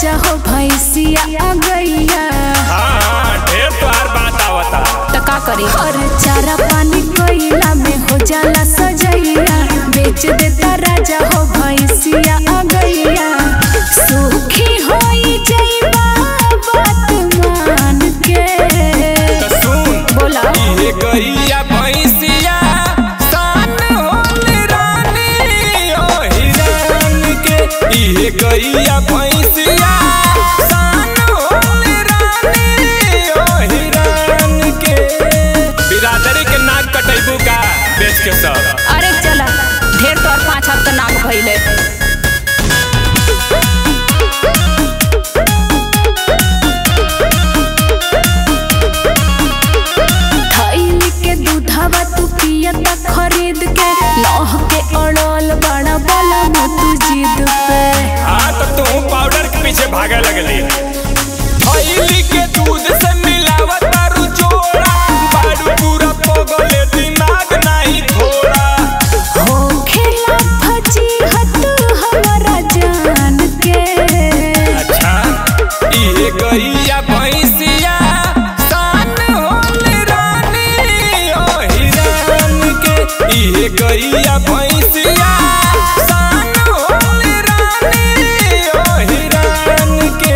राजा हो भैंसिया आ गैया हाँ ढेर तोहार बात आवता त का करी और चारा पानी कोइला में हो जाला सजैया बेच देता राजा हो भैंसिया आ गैया सुखी होई जइबा बात मान के तो सुन बोला इहे गैया भैंसिया सान होल रानी ओ हिरान के इहे गैया भैंसिया सान होल रानी ओ हिरान के बिरादरी के नाक कटैबू का बेच के सब अरे चला ढेर तोर पाँच हफ्ता नाक भइले थैली के दूधवा तू पियता खरीद के लह के अड़ल बड़ा बला तू जिद पे हाँ तो तू पाउडर के पीछे भागे लगली थैली के दूध से मिलावत तारू जोड़ा बारू पूरा पगले दिमाग नहीं थोड़ा हो खेला भजी हत हमारा जान के अच्छा इहे गैया भैंसिया सान होल रानी ओ हिरान के इहे गैया भैंसिया सान होल रानी ओ हिरान के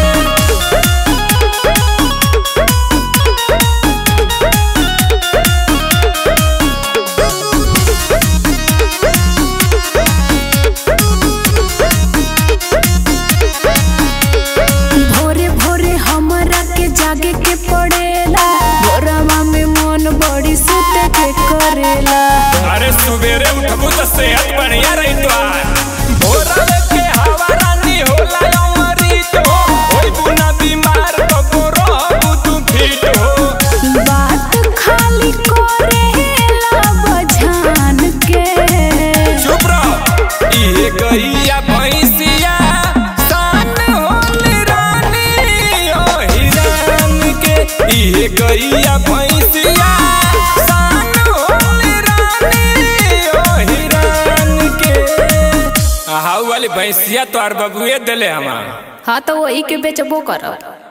भोरे भोरे हमरा के जागे के पड़ेला भोरवा में मन बड़ी सुते के करेला अरे सुबेरे उठबू तो सेहत बढ़िया रही तोहार भोरवे के हवा रानी होला अमृत हो होई बुना बीमार तो रहबू तू फिट हो बात खाली करेला बझान के चुप रहो इहे गैया भैंसिया सान होल रानी ओ हिरान के इहे गैया भैंसिया सान होल रानी ओ हिरान के हाउ वाली भैंसिया तोहार बबुए दिले हमार हाँ तो वही के बेचबो करब